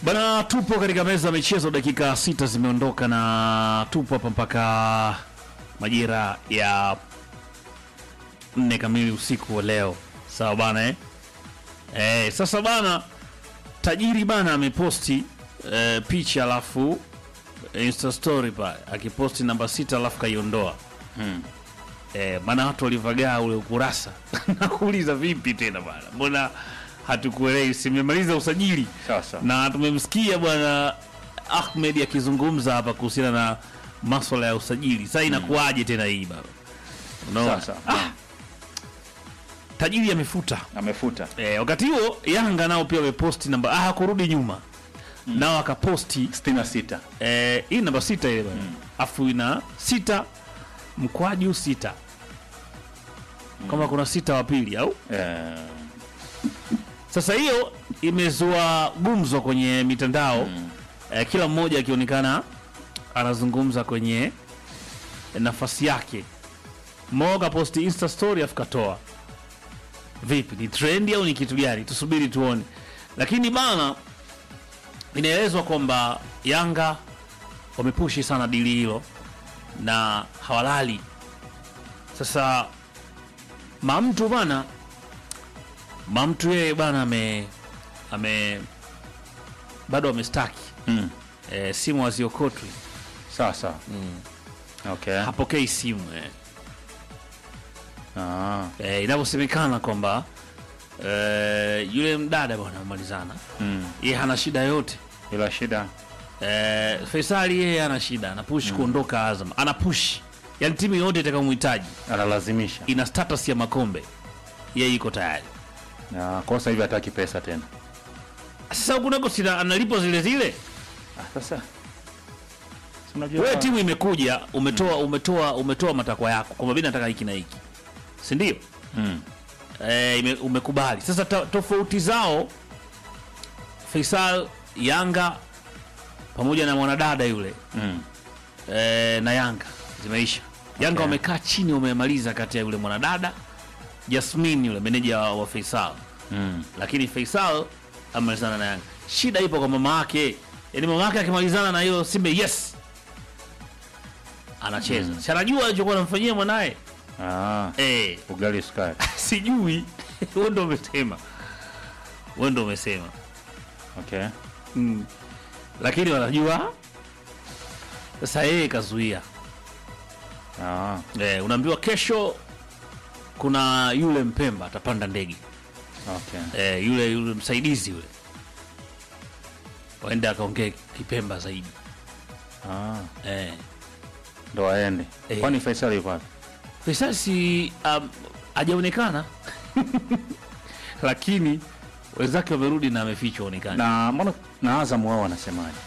Bana, tupo katika meza ya michezo, dakika sita zimeondoka na tupo hapa mpaka majira ya nne kamili usiku wa leo, sawa bana eh? Eh, sasa bana, tajiri bana ameposti eh, picha alafu insta story pale akiposti namba sita alafu kaiondoa Hmm. eh, maana watu walivagaa ule ukurasa nakuuliza vipi tena bana, mbona hatukuelewi? Simemaliza usajili Sawa sawa. na tumemsikia bwana Ahmed akizungumza hapa kuhusiana na maswala ya usajili. Sasa inakuwaje tena hii baba? Unaona? Sawa sawa. Ah, tajiri amefuta Amefuta. eh, wakati huo Yanga nao pia wameposti namba ah, kurudi nyuma nao akaposti 66. eh, hii namba sita ile bwana afu ina sita mkwaju sita kama kuna sita wa pili au Eh, Sasa hiyo imezua gumzo kwenye mitandao eh, kila mmoja akionekana anazungumza kwenye nafasi yake. Mo kaposti insta story afu katoa. Vipi, ni trendi au ni kitu gani? Tusubiri tuone, lakini bana, inaelezwa kwamba Yanga wamepushi sana dili hilo na hawalali. Sasa mamtu bana Mamtu yeye bana ame ame bado amestaki mm. e, simu haziokotwi, Sawa sawa. Okay. hapokei simu e. Ah. E, inavyosemekana kwamba e, yule mdada bwana amemalizana, Mm. yeye hana shida yote Ila shida e, Faisali yeye hana shida, anapush kuondoka Azam, anapush yani timu yote itakayomhitaji analazimisha. ina status ya makombe, yeye iko tayari. Na kwa sasa hivi hataki pesa tena. Sasa kunako sina analipo zile zile Ah, sasa. Si unajua wewe timu imekuja umetoa umetoa umetoa matakwa yako kwamba mimi nataka hiki na hiki si ndio Mm. e, ime, umekubali sasa to, tofauti zao Faisal Yanga pamoja na mwanadada yule Mm. e, na Yanga zimeisha Yanga Okay. wamekaa chini wamemaliza kati ya yule mwanadada Jasmine yule meneja wa, wa Faisal Mm. lakini Faisal amemalizana na Yanga shida ipo kwa mama yake yaani mama yake akimalizana na hiyo Simba yes anacheza mm. si anajua alichokuwa anamfanyia mwanaye Ah. eh Ugali sukari. sijui wewe ndo umesema wewe ndo umesema Okay. mm. lakini wanajua sasa yeye kazuia Ah. eh, unaambiwa kesho kuna yule mpemba atapanda ndege Okay. eh, yule yule msaidizi yule waende akaongee kipemba zaidi Ah. eh. Ndo aende. Eh. Kwani Faisal yuko wapi? Faisal si um, hajaonekana lakini wenzake wamerudi na amefichwa onekana Na mbona na Azam wao wanasemaje?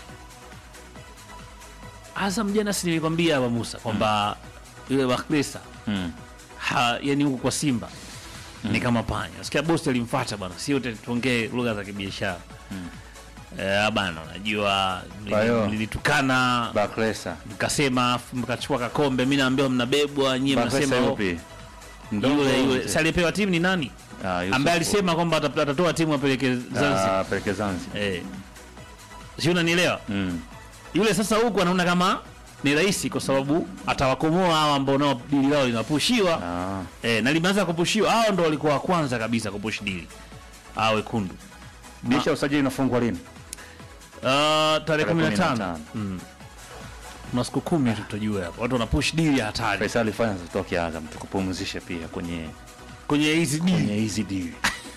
Azam jana si nilikwambia hapa Musa kwamba yule Bakhresa Mm. ha, yani huko kwa Simba ni kama panya. Sikia bosi alimfuata bwana, sio te- tuongee lugha za kibiashara eh, bana, unajua Kwa hiyo- nilitukana Bakresa. mkasema, afu mkachukua kakombe, mimi naambiwa mnabebwa nyie, Bakresa mnasema oh, yupi? Ndogo yule yule mzee. si aliyepewa timu ni nani, Ah, Yusuf. ambaye alisema kwamba ata- atatoa timu apeleke Zanzibar Ah, peleke Zanzibar. eh, si unanielewa? Mm. yule sasa huku anaona kama ni rahisi kwa sababu atawakomoa hawa ambao nao dili lao linapushiwa Ah. eh, na limeanza kupushiwa. Hao ndo walikuwa wa kwanza kabisa kupush dili hao wekundu. Dirisha usajili inafungwa lini? Uh, tarehe kumi na tano 15. kuna siku kumi tu tutajua hapo, watu wanapush dili ya hatari Faisal fanya zitoke Azam tukupumzishe pia kwenye kwenye hizi kwenye dili hizi deal.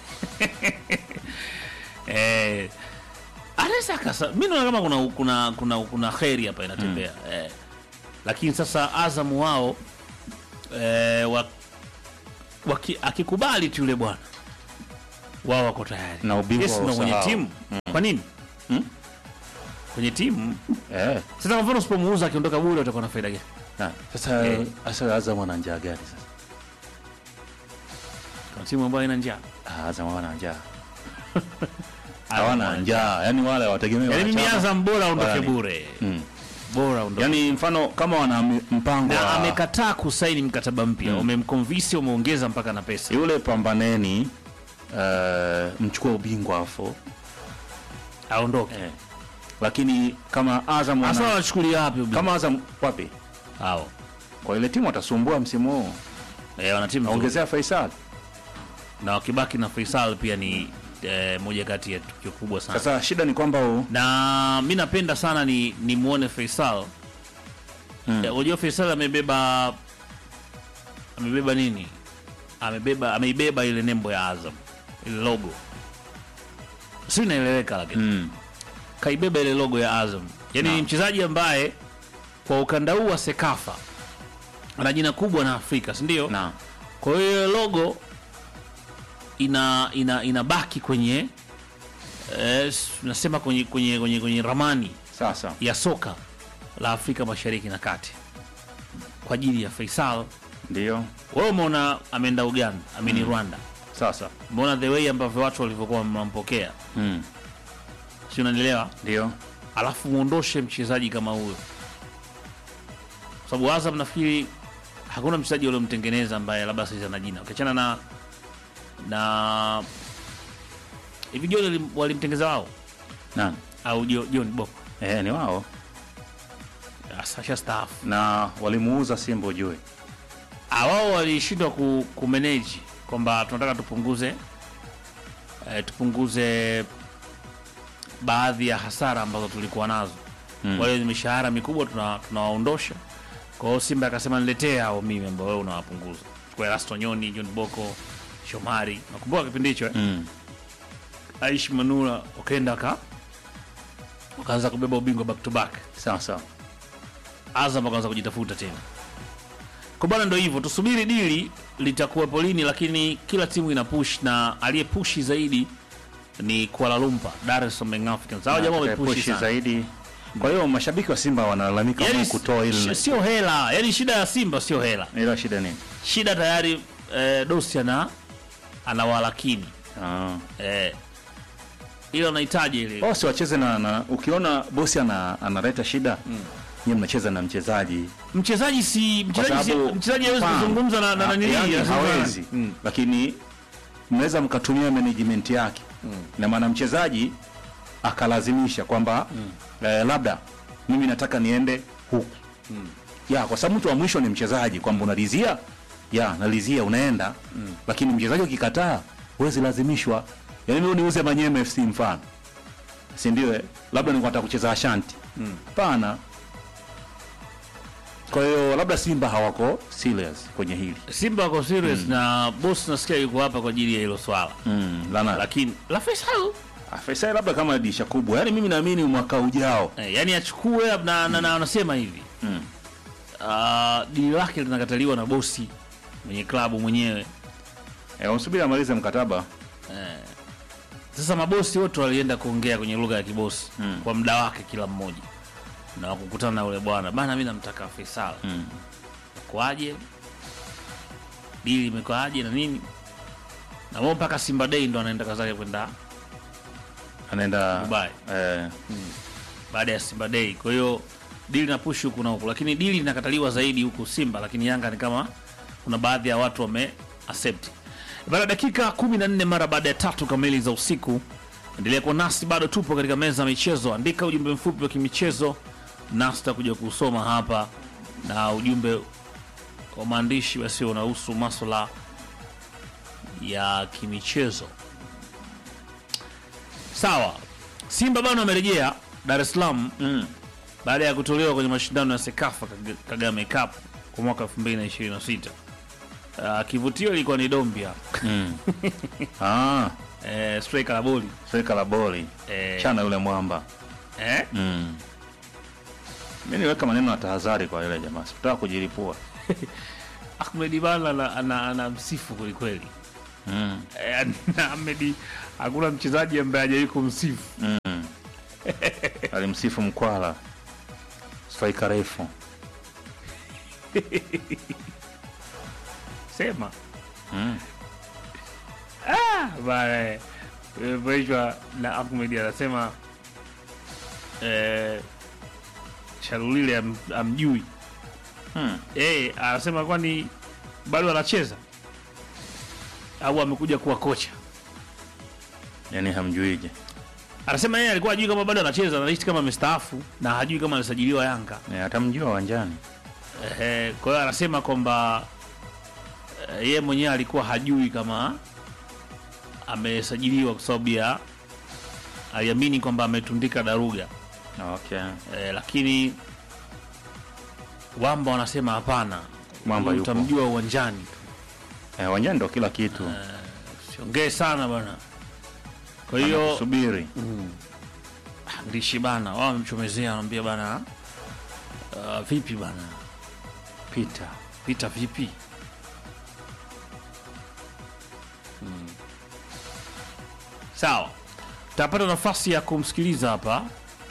eh, anaweza kasa. Mimi naona kama kuna kuna kuna kuna kheri hapa inatembea eh, lakini sasa Azam wao eh, wa, waki, akikubali tu yule bwana wao wako tayari Na ubingwa yes, wa na kwenye usahau. timu kwa nini Mm. kwenye timu Eh. sasa, kwa mfano usipomuuza akiondoka bure utakuwa na faida gani? Na, sasa Eh. sasa Azam wana njaa gani sasa? Kwa timu ambayo ina njaa Ah, Azam hawana njaa. Hawana njaa. Yaani wale wategemea Yaani mimi wanachama. Azam bora aondoke Wala ni- bure, Mm. bora aondoke Yaani mfano kama wana m- mpango na wa amekataa kusaini mkataba mpya, umemconvince, umeongeza mpaka na pesa. yule pambaneni uh, mchukua ubingwa afu aondoke eh, lakini kama Azam hasa wana, wanachukulia wapi ubingwa? kama Azam wapi hao kwa ile timu watasumbua msimu huu, eh, wana timu nzuri. ongezea Faisal. na wakibaki na Faisal pia ni eh, moja kati ya tukio kubwa sana Sasa shida ni kwamba u- na mi napenda sana ni ni muone Faisal Mm. Eh, unajua Faisal amebeba amebeba nini amebeba ameibeba ile nembo ya Azam ile logo si inaeleweka lakini mm. kaibeba ile logo ya Azam yaani ni Naam. mchezaji ambaye kwa ukanda huu wa Sekafa ana jina kubwa na Afrika si ndio na kwa hiyo ile logo ina ina inabaki kwenye eh, s- nasema kwenye, kwenye, kwenye, kwenye ramani sasa ya soka la Afrika Mashariki na Kati kwa ajili ya Faisal. ndio Wewe umeona ameenda Uganda, amini Rwanda, sasa umeona the way ambavyo watu walivyokuwa wanampokea, mm. si unanielewa? ndio Alafu muondoshe mchezaji kama huyo, kwa sababu Azam nafikiri hakuna mchezaji waliomtengeneza ambaye labda sasa ana jina, ukiachana na na hivi John walim- walimtengeza wao na au Jo- John Boko eh, ni wao Sasha staafu na walimuuza Simba ujue Ah, wao walishindwa ku, kumanage kwamba tunataka tupunguze eh, tupunguze baadhi ya hasara ambazo tulikuwa nazo Mm. wale wenye mishahara mikubwa tuna- tunawaondosha kwa hiyo Simba akasema niletee hao mimi ambao wewe unawapunguza kwa Erasto Nyoni, John Boko, Shomari nakumbuka kipindi hicho eh? mm. Aish Manula wakaenda waka wakaanza kubeba ubingwa back to back sasa Azam wakaanza kujitafuta tena. Kwa bwana, ndo hivyo, tusubiri dili litakuwepo lini, lakini kila timu ina push na aliyepushi zaidi ni Kuala Lumpur, Dar es Salaam Young Africans. Hao jamaa wamepushi Atakayepushi sana. zaidi kwa hiyo mashabiki wa Simba wanalalamika Yaani yani, kutoa sh- ile sio hela, yani shida ya Simba sio hela, ila shida nini shida tayari eh, Dosi ana anawalakini ah. eh, ile wanahitaji ile Oh, si wacheze na, na ukiona bosi ana, analeta shida mm. nyie mnacheza na mchezaji mchezaji si mchezaji si, sababu- mchezaji hawezi Fahamu. kuzungumza na na Ah, nani yani lazima- hawezi Mm. lakini mnaweza mkatumia management yake na maana mchezaji akalazimisha kwamba eh, labda mimi nataka niende huku ya kwa sababu mtu wa mwisho ni mchezaji kwamba unalizia ya nalizia unaenda lakini mchezaji ukikataa huwezi lazimishwa yaani mimi niuze Manyema FC mfano si ndio eh? labda nilikuwa nataka kucheza Ashanti hapana kwa hiyo labda Simba hawako serious kwenye hili Simba wako serious na boss nasikia yuko hapa kwa ajili ya hilo swala mm. lana lakini la Faisal Ah, Faisal labda kama dirisha kubwa, yaani mimi naamini mwaka ujao eh, yani achukue na, na, na wanasema hivi mm. uh, dili lake linakataliwa na bosi mwenye klabu mwenyewe. e, usubiri amalize mkataba Sasa mabosi wote walienda kuongea kwenye lugha ya kibosi Mm. kwa muda wake kila mmoja, na wakukutana na yule bwana bana, mi namtaka Faisal mm. kwaje, dili imekwaje na nini, na wao mpaka Simba Day ndo anaenda kazake kwenda anaenda Dubai. eh, baada ya Simba Day. Kwa hiyo dili na push huku na huku, lakini dili linakataliwa zaidi huku Simba, lakini Yanga ni kama kuna baadhi ya watu wame accept. Baada ya dakika 14 mara baada ya tatu kamili za usiku, endelea kuwa nasi, bado tupo katika meza ya michezo. Andika ujumbe mfupi wa kimichezo nasi tutakuja kusoma hapa, na ujumbe wa maandishi basi unahusu maswala ya kimichezo. Sawa, Simba bado amerejea Dar es Salaam mm. baada ya kutolewa kwenye mashindano ya Sekafa Kag- Kagame Cup kwa mwaka 2026. Uh, kivutio ilikuwa ni Dombia mm. ah, eh, striker la boli sweka la boli eh, chana yule mwamba eh, mm. mi niweka maneno ya tahadhari kwa yule jamaa, sikutaka kujilipua Ahmed Bala ana, ana, ana msifu kwelikweli mm. eh, na Ahmed hakuna mchezaji ambaye hajawahi kumsifu mm. alimsifu Mkwala striker refu sema mm. bana imepoishwa na Ahmed anasema eh, Shalulile am, amjui mm. eh, anasema kwani bado anacheza au amekuja kuwa kocha yani hamjuije anasema yeye alikuwa hajui kama bado anacheza, anaishi kama amestaafu na hajui kama alisajiliwa Yanga. Eh, atamjua uwanjani Ehe, kwa hiyo anasema kwamba eh, yeye mwenyewe alikuwa hajui kama amesajiliwa kwa sababu ya aliamini kwamba ametundika daruga okay. eh, lakini Wamba wanasema hapana, Mwamba Huyu yupo. utamjua uwanjani tu, Eh, uwanjani ndo kila kitu siongee sana bwana. Kwa hiyo subiri ndishi bana, wao wamemchomezea, wanamwambia bana, uh, vipi bana, pita vita vipi? Sawa, tutapata nafasi ya kumsikiliza hapa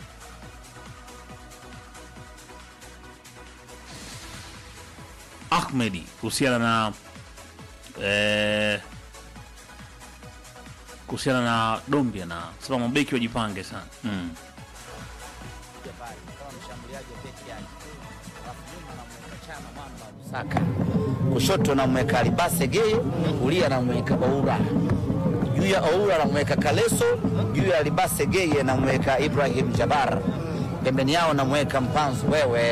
Ahmedi kuhusiana na eh, kuhusiana na Dombia na sema mabeki wajipange sana. mm. Saka kushoto namweka Alibase Geye, kulia namweka Oura, juu ya Oura namweka Kaleso, juu ya Alibase Geye namweka Ibrahim Jabar, pembeni yao namweka Mpanzu. Wewe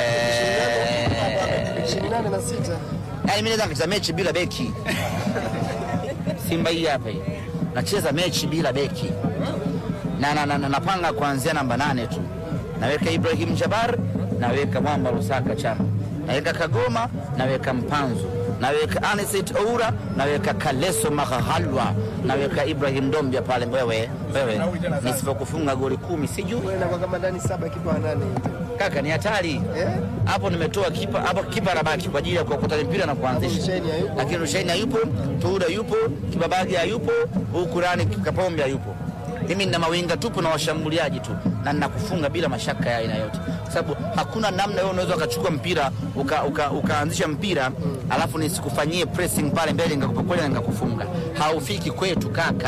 ishirini nane na sita yaani mimi naweza nikacheza mechi bila beki. Simba hii hapa hii nacheza mechi bila beki na, na, na, na napanga kuanzia namba nane tu, naweka Ibrahim Jabar, naweka Mwamba Lusaka Chama, naweka Kagoma, naweka Mpanzu, naweka Aniset Oura, naweka Kaleso Mahahalwa, naweka Ibrahim Dombia pale. Wewe wewe, nisipokufunga goli kumi sijui nakuwa kama ndani saba kipa wa nane kaka, ni hatari Eh? hapo. Nimetoa kipa hapo, kipa anabaki kwa ajili ya kuokota mpira na kuanzisha, Rushaini hayupo. lakini Rushaini hayupo, Tuura yupo, Kibabage hayupo, huku Rani Kapombe hayupo. Mimi nina mawinga tupu na washambuliaji tu, na ninakufunga bila mashaka ya aina yote, kwa sababu hakuna namna wewe unaweza ukachukua mpira uka, uka, ukaanzisha mpira alafu nisikufanyie pressing pale mbele nikakupokonya na nikakufunga. Haufiki kwetu kaka.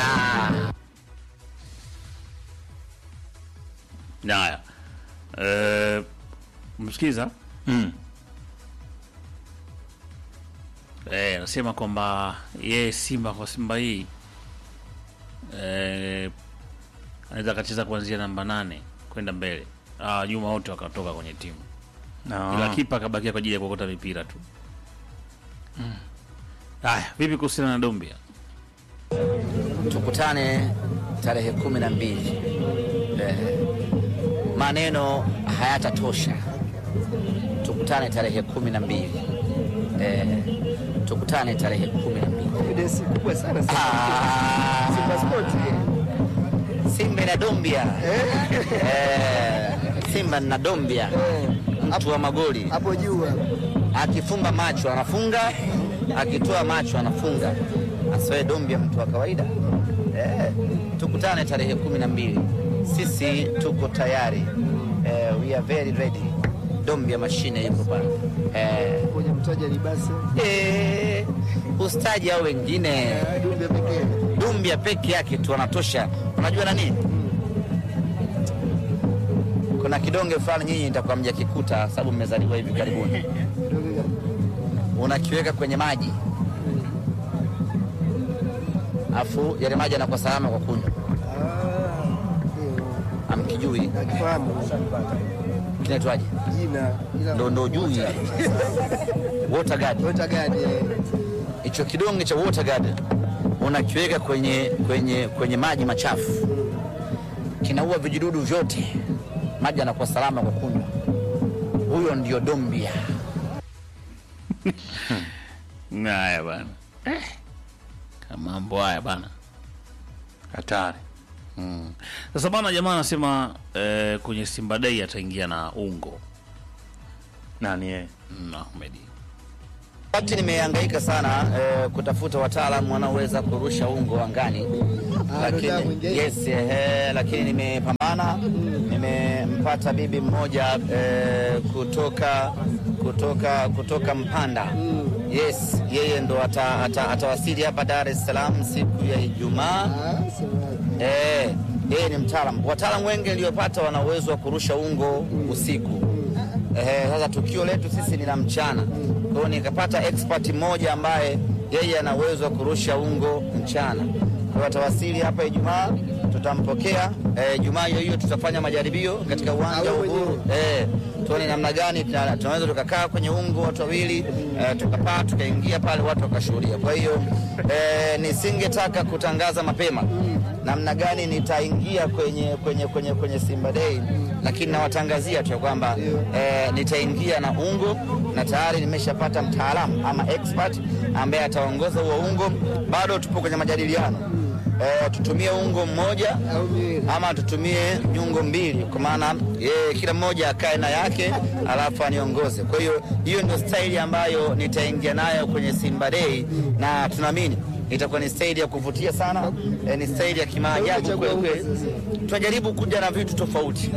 Haya, eh, msikiza Mm. eh, anasema kwamba yeye Simba kwa Simba hii eh, anaweza akacheza kuanzia namba nane kwenda mbele, ah, nyuma wote wakatoka kwenye timu, No. ila kipa akabakia kwa ajili ya kuokota mipira tu. Haya, vipi kuhusiana na Dombia? tukutane tarehe kumi na mbili. Eh, maneno hayatatosha. Tukutane tarehe kumi na mbili. Eh, tukutane tarehe kumi na mbili. confidence kubwa sana Simba. Ah, Simba Sport Simba na Dombia eh, Simba na Dombia, mtu wa magoli hapo juu hapo. akifumba macho anafunga, akitoa macho anafunga. Asiwe Dombia mtu wa kawaida eh, tukutane tarehe kumi na mbili. Sisi tuko tayari eh, we are very ready. Dombia mashine yuko pale eh, kwenye mtaja libase eh, ustaji au wengine Dumbe pekee Dumbia peke yake tu anatosha. Unajua nani? Kuna kidonge fulani nyinyi nitakuwa mjakikuta sababu mmezaliwa hivi karibuni. Dumbe Unakiweka kwenye maji, afu yale maji yanakuwa salama kwa kunywa. ah ndio Amkijui nakifahamu kinaitwaje? jina ila Ndo ndo jui water guard. Water guard eh. Hicho kidonge cha water guard unakiweka kwenye, kwenye, kwenye maji machafu, kinaua vijidudu vyote, maji yanakuwa salama kwa kunywa. Huyo ndio Dombia. Haya bana, eh, kama mambo haya bana. hatari Sasa bana, jamaa anasema eh, kwenye Simba Day ataingia na ungo nani yeye mm, Ahmedi. Wakati nimehangaika sana eh, kutafuta wataalamu wanaoweza kurusha ungo angani, Ah, ndo damu lakini ingia. yes, eh, lakini nimepambana, nimempata bibi mmoja eh, kutoka kutoka kutoka Mpanda. Yes, yeye ndo ata- ata- atawasili hapa Dar es Salaam siku ya Ijumaa. Ah, semaje. Eh, yeye ni mtaalamu. Wataalamu wengi niliyopata wana uwezo wa kurusha ungo usiku. Eh, sasa tukio letu sisi ni la mchana. Kwa hiyo nikapata expert mmoja ambaye yeye ana uwezo wa kurusha ungo mchana. Kwa hiyo atawasili hapa Ijumaa, tutampokea eh, Jumaa hiyo hiyo tutafanya majaribio katika uwanja wa Uhuru eh, tuone namna gani tuna- tunaweza tukakaa kwenye ungo watu wawili eh, tukapaa tukaingia pale watu wakashuhudia. Kwa hiyo eh, nisingetaka kutangaza mapema namna gani nitaingia kwenye, kwenye, kwenye, kwenye Simba Day, lakini nawatangazia tu ya kwamba eh, nitaingia na ungo na tayari nimeshapata mtaalamu ama expert ambaye ataongoza huo ungo. Bado tupo kwenye majadiliano eh, tutumie ungo mmoja au miwili. ama tutumie nyungo mbili, kwa maana yeye kila mmoja akae na yake alafu aniongoze. Kwa hiyo hiyo ndio staili ambayo nitaingia nayo kwenye Simba Day, na tunaamini itakuwa ni staili ya kuvutia sana, eh, ni staili ya kimaajabu kweli kweli. Tunajaribu kuja na vitu tofauti.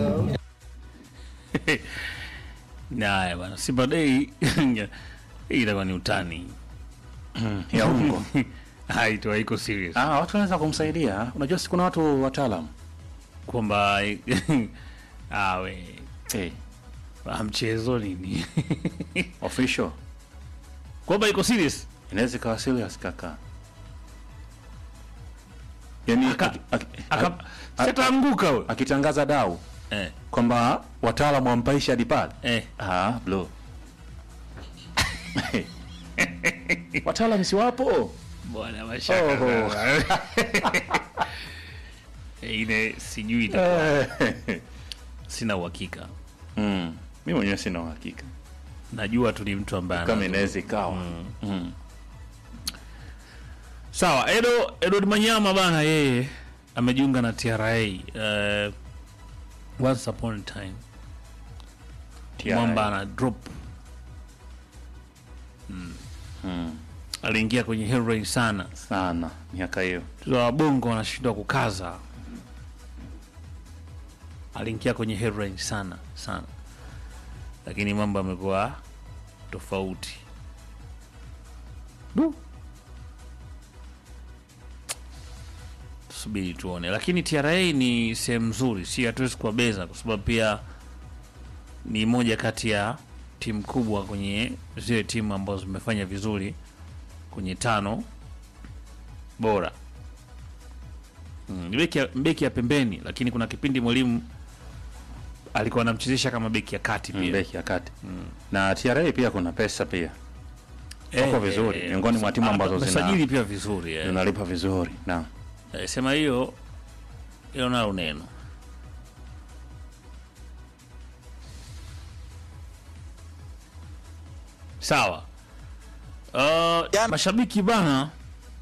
Haya bana, Simba Day hii itakuwa ni utani. ya ungo Haito haiko serious. ah, watu wanaweza kumsaidia. Unajua, si kuna watu wataalam Kwamba awe hey, mchezo nini? official Kwamba iko serious. inaweza ikawa serious kaka, yani Aka- aki- aki- Aka a- sitaanguka wewe. akitangaza dau Eh, kwamba wataalamu wampaisha hadi pale eh. ah, bro wataalamu si wapo Bwana mashaka. Oho. sana. Ile sijui itakuwa. Sina uhakika. mm. mi mwenyewe sina uhakika Najua tu ni mtu ambaye kama ana- inaweza ikawa mm. Sawa, Edo Edward Manyama bana, yeye amejiunga na TRA uh, once upon a time TRA. mwamba ana drop Mm. aliingia kwenye heroin sana, sana miaka hiyo Watoto wa bongo wanashindwa kukaza. Aliingia kwenye heroin sana sana, lakini mambo yamekuwa tofauti. Du. Tusubiri tuone, lakini TRA ni sehemu nzuri, si hatuwezi kuwabeza kwa sababu pia ni moja kati ya timu kubwa kwenye zile timu ambazo zimefanya vizuri kwenye tano bora. Mm, ni beki ya, beki ya pembeni, lakini kuna kipindi mwalimu alikuwa anamchezesha kama beki ya kati pia. beki ya kati na TRA pia kuna pesa pia Eh, wako vizuri, miongoni mwa timu ah, ambazo zina- wamesajili pia vizuri eh. zinalipa vizuri na Eh, sema hiyo hiyo nalo neno sawa. Uh, Jana- mashabiki bana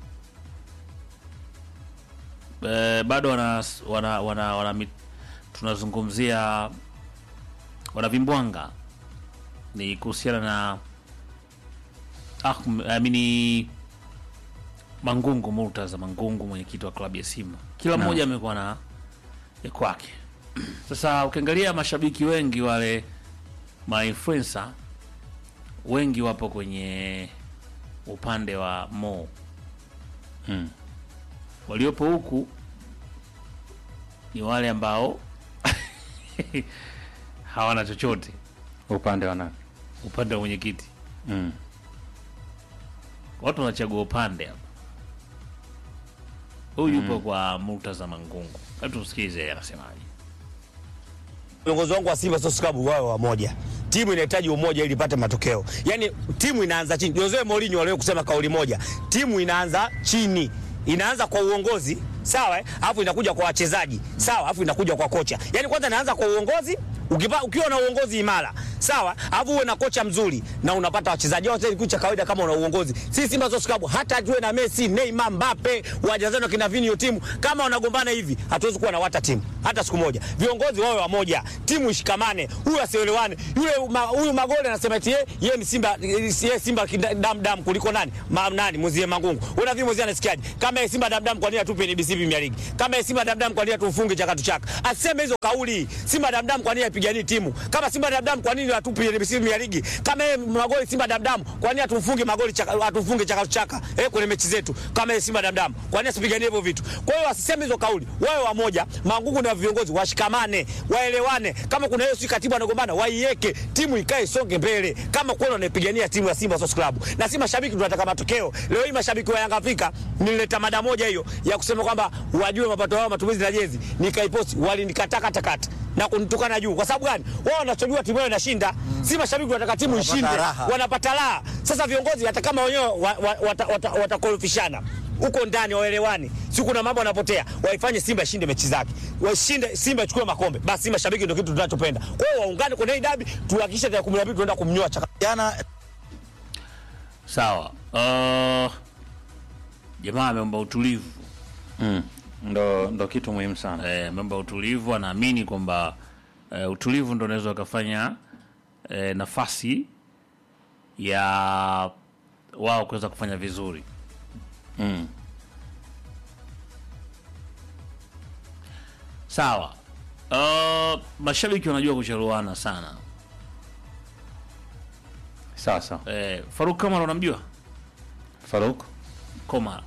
eh, bado wana, wana, wana, wana mit- tunazungumzia wanavimbwanga ni kuhusiana na Ahmed, I mean, Mangungu Murtaza Mangungu, mwenyekiti wa klabu ya Simba. Kila Naam. mmoja amekuwa na ya kwake. Sasa ukiangalia mashabiki wengi wale mainfluencer wengi wapo kwenye upande wa Mo. Mm. Waliopo huku ni wale ambao hawana chochote upande wana upande wa mwenyekiti. mm. Watu wanachagua upande hapa. Huyu yupo kwa Murtaza Mangungu. Hebu tumsikize yeye anasemaje. Viongozi wangu wa Simba Sports Club wawe wamoja. Timu inahitaji umoja ili ipate matokeo. Yaani timu inaanza chini. Jose Mourinho aliwahi kusema kauli moja, timu inaanza chini. Inaanza kwa uongozi, sawa? eh? Alafu inakuja kwa wachezaji, sawa? Alafu inakuja kwa kocha. Yaani kwanza inaanza kwa uongozi, ukipa, ukiwa na uongozi imara, sawa? Alafu uwe na kocha mzuri na unapata wachezaji wote kitu cha kawaida kama una uongozi. Sisi Simba Sports Club hata tuwe na Messi, Neymar, Mbappe, wajazano kina Vinio timu kama wanagombana hivi, hatuwezi kuwa na wata timu hata siku moja. Viongozi wawe wamoja, timu ishikamane, huyu asielewane. Yule ma, huyu Magole anasema eti yeye yeye ni Simba yeye Simba dam dam kuliko nani? Ma, nani Mzie Mangungu. Una vipi Mzie anasikiaje? Kama yeye Simba dam dam kwa nini atupe NBC Premier League? Kama yeye Simba dam dam kwa nini atufunge chakatu chaka? Aseme hizo kauli. Simba dam dam kwa nini apiganie timu? Kama Simba dam dam kwa nini nini atupi NBC Premier League? Kama yeye magoli Simba damdamu, kwa nini atumfunge magoli chaka, atufunge chaka chaka eh, kwenye mechi zetu kama yeye Simba damdamu? Kwa nini asipiganie hivyo vitu? Kwa hiyo wasiseme hizo kauli, wawe wamoja, Mangungu na viongozi washikamane, waelewane. Kama kuna hiyo si katibu anagombana, waiweke timu ikae songe mbele, kama kweli wanaipigania timu ya Simba Sports Club. Na si mashabiki tunataka matokeo. Leo hii mashabiki wa Yanga Afrika nilileta mada moja hiyo ya kusema kwamba wajue mapato yao matumizi ya jezi, nikaiposti walinikataa kata kata na kunitukana juu. Kwa sababu gani? Wao wanachojua timu yao inashinda. Si mashabiki wanataka timu Wanapata ishinde, raha. wanapata raha. Sasa viongozi hata kama wenyewe watakorofishana wa, wata, wata, watakorofishana, huko ndani waelewani, si kuna mambo yanapotea, waifanye Simba ishinde mechi zake, washinde Simba ichukue makombe, basi mashabiki ndio kitu tunachopenda. Kwa hiyo waungane kwenye hii dabi, tuhakikishe tarehe 12 tunaenda kumnyoa chaka Jana Sawa. Uh, jamaa ameomba utulivu mm. ndo, ndo kitu muhimu sana eh, ameomba utulivu. Anaamini kwamba eh, utulivu ndo unaweza ukafanya eh, nafasi ya wao kuweza kufanya vizuri. mm. Sawa. Uh, mashabiki wanajua kucheruana sana. sasa Eh, Faruk Kamara unamjua? Faruk Komara.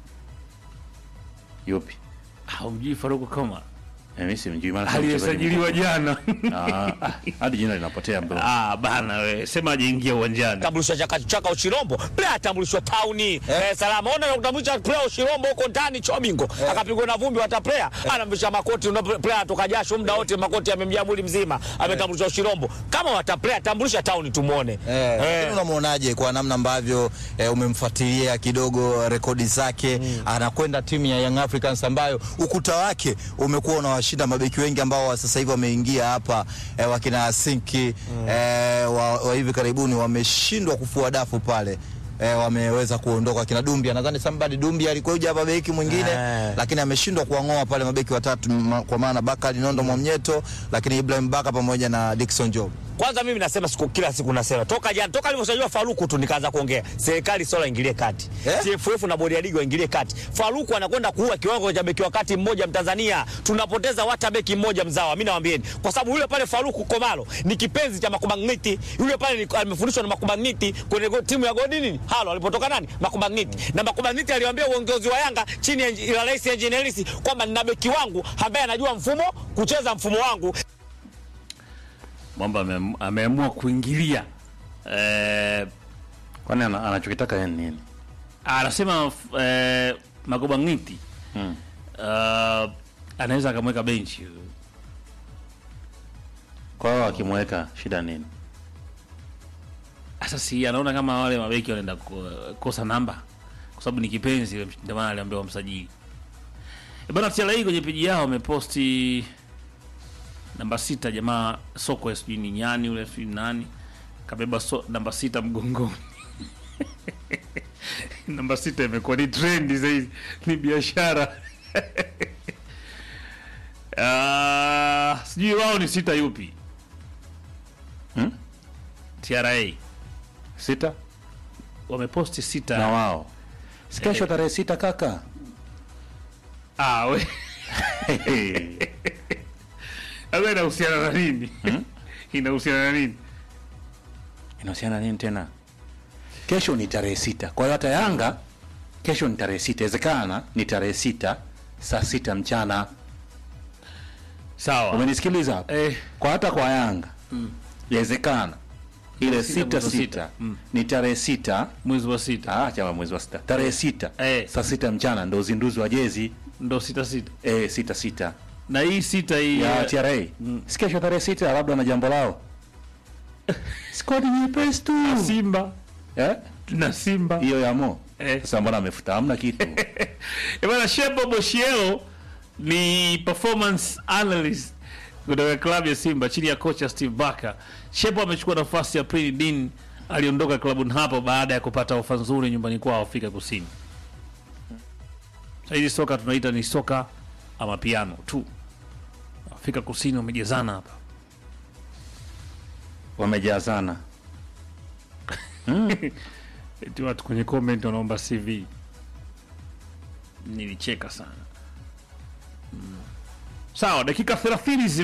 yupi Haumjui Faruk Komara? Eh, mi simjui maana si mchezaji Aliyesajiliwa jana. mkubwa. Ah, ah, hadi jina linapotea bro ah, bana we, sema ajaingia uwanjani. tambulishwa chaka chaka Uchirombo, player atambulishwa tauni eh, salama. Ona kutambulisha player Uchirombo huko ndani Chomingo akapigwa na vumbi hata player anamvisha makoti una player atoka jasho muda wote makoti yamemjaa mwili mzima ametambulishwa Uchirombo. Kama wata player tambulisha tauni tumuone. Eh, lakini unamwonaje kwa namna ambavyo eh, umemfuatilia kidogo rekodi zake anakwenda timu ya Young Africans ambayo ukuta wake umekuwa unawashinda mabeki wengi ambao wa sasa hivi wameingia hapa eh, wakina Sinki eh, wa, wa hivi karibuni wameshindwa kufua dafu pale eh, wameweza kuondoka kina Dumbia, nadhani Sambadi Dumbia alikuja hapa beki mwingine Eh. lakini ameshindwa kuwang'oa pale mabeki watatu ma, kwa maana Bakari Nondo Mwamnyeto, lakini Ibrahim Baka pamoja na Dickson Job. Kwanza mimi nasema siku kila siku nasema toka jana toka alivyosajiliwa Faruku tu nikaanza kuongea serikali sola ingilie kati Eh? TFF na bodi ya ligi waingilie kati. Faruku anakwenda kuua kiwango cha beki wa kati mmoja Mtanzania, tunapoteza hata beki mmoja mzawa. Mimi nawaambieni, kwa sababu yule pale Faruku Komalo ni kipenzi cha Makubangniti. Yule pale ni- amefundishwa na Makubangniti kwenye go- timu ya Godi nini halo alipotoka nani Makubangniti, na Makubangniti aliwaambia uongozi wa Yanga chini ya ya Rais Engineer Hersi kwamba nina beki wangu ambaye anajua mfumo kucheza mfumo wangu Mwamba ame- ameamua kuingilia eh, kwani ana- anachokitaka yeye ni nini anasema f- eh, Magoba Ngiti mm. uh, anaweza akamweka benchi kwa hiyo akimweka shida nini sasa, si anaona kama wale mabeki wanaenda ku- kosa namba, kwa sababu ni kipenzi, ndio maana aliambiwa msajili. E bana, TRA kwenye peji yao wameposti namba sita, jamaa soko sijui ni nyani ule sijui ni nani kabeba so, namba sita mgongoni namba sita imekuwa ni trendi zaidi, ni biashara Ah, sijui wao ni sita yupi Hmm? TRA sita wameposti sita na wao si kesho tarehe sita kaka ah, we Sasa inahusiana na nini? inahusiana na nini? inahusiana nini tena kesho ni tarehe sita kwa hiyo hata yanga kesho ni tarehe sita inawezekana ni tarehe sita saa sita mchana Sawa. umenisikiliza hapo Eh, kwa hata kwa yanga inawezekana ile Sita sita mwezi wa sita sita. Mm. ni tarehe sita mwezi wa sita ah, chama mwezi wa sita tarehe sita Eh. saa sita mchana ndo uzinduzi wa jezi ndo sita sita eh, sita sita na hii sita hii ya eh, TRA si kesho tarehe sita labda na jambo lao skodi nyepesi tu Simba eh? na Simba hiyo ya mo Eh. sasa mbona amefuta hamna kitu Eh, bwana Shebo Boshielo ni performance analyst kutoka klabu ya Simba chini ya kocha Steve Barker. Shebo amechukua nafasi ya Prini Din aliondoka klabuni hapo baada ya kupata ofa nzuri nyumbani kwao Afrika Kusini. Sasa hili soka tunaita ni soka ama piano tu. Afrika Kusini wamejezana hapa. wamejazana Eti watu kwenye comment wanaomba CV. Nilicheka sana. Mm. Sawa, dakika 30 zime